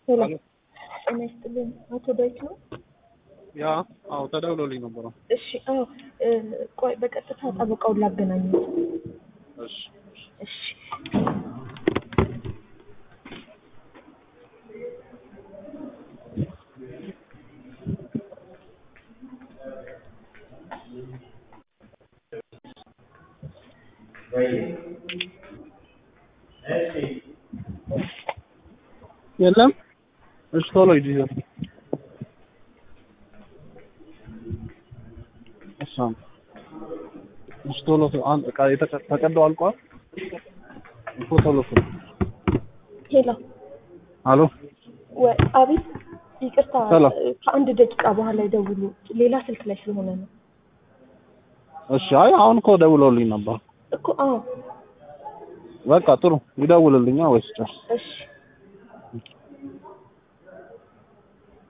ሄሎ አሎ ጤና ይስጥልኝ። አቶ ዳዊት ነው? ያ አዎ ተደውሎልኝ ነበረ። እሺ አዎ እ ቆይ በቀጥታ ጠበቃውን ላገናኙት። እሺ እሺ የለም። እሺ ቶሎ ሂድ ይዘህ እሺ አሁን እሺ ቶሎ ቶሎ አንድ ዕቃ የተቀ- ተቀደው አልቋል እኮ ቶሎ ቶሎ ሄሎ አሎ ወይ አቤት ይቅርታ ሰላም። እ ከአንድ ደቂቃ በኋላ ይደውሉ ሌላ ስልክ ላይ ስለሆነ ነው እሺ አይ አሁን እኮ ደውሎልኝ ነበር እኮ አዎ በቃ ጥሩ ይደውልልኛ ወይስ ጨርስ እሺ